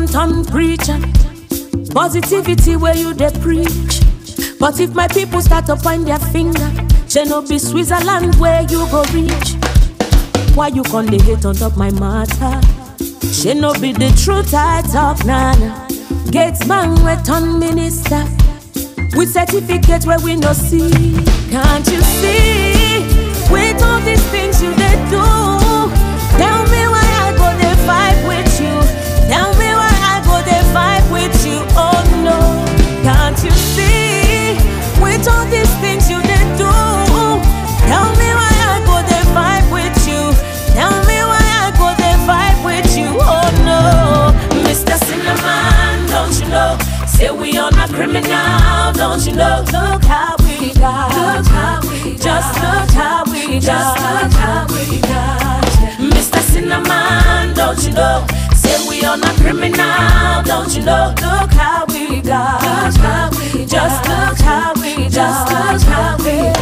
turn preacher. Positivity where you they preach. But if my people start to point their finger, she no be Switzerland where you go reach. Why you con dey hate on top my matter? She no be the truth I talk, nana. Gates man we turn minister. With certificate where we no see. Can't you see? With all these things you they do. Tell me why I go they fight with you. Tell me why I go they fight with you. Oh no. Can't you see? With all these things you they do. Tell me why I go they fight with you. Tell me why I go they fight with you. Oh no. Mr. Cinnamon, don't you know? Say we on a criminal, don't you know? Look how we got. Look how we Just look how we Just look how we got. Mr. Cinnamon, don't you know? Say we on a criminal, don't you know? Look how we got. Look how we Just look how we Just look how we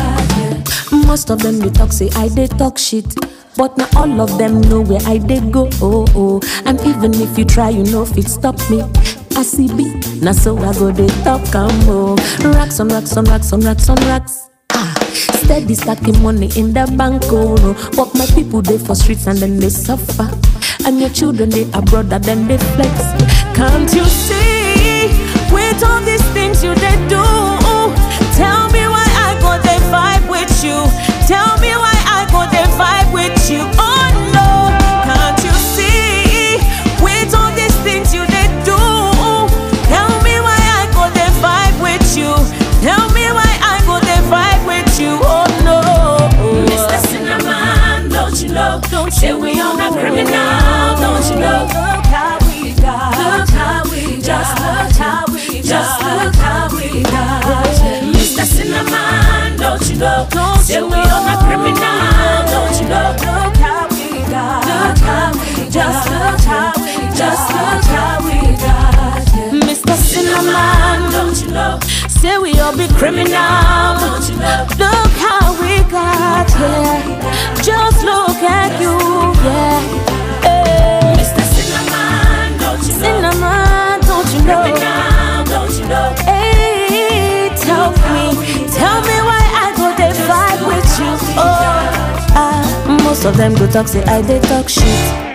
got. Most of them they talk say I they talk shit. But not all of them know where I they go. Oh oh. And even if you try, you know if it stop me. I see B, now so I go they talk and more. Racks on racks on racks on racks on racks. Ah, steady stacking money in the bank, oh no. But my people they for streets and then they suffer. And your children they abroad and then they flex. Can't you see? With all these things you they do. Tell me why I go they fight with you. Tell me why I go they fight with you. Oh no, can't you see? With all these things you they do. Tell me why I go they fight with you. Tell me why I go they fight with you. Oh no, Mr. Cinnamon, don't you know? Don't Say we on a criminal, don't you know? Look how we got. Look how we just look how we just look how we got. Mr. Cinnamon, don't you know? Don't Say we on a criminal, don't you know? Look how we got. Look how we just look how we just look how we got. Mr. Cinnamon, don't you know? Say we all be criminal, don't you know? Look how we got here. Just look at you, yeah. Hey. Mr. Cinnamon, don't you know? Cinnamon, don't you know? Criminal, don't you know? Hey, tell me, tell me why I go they fight with you. Oh, ah, most of them go talk say I they talk shit.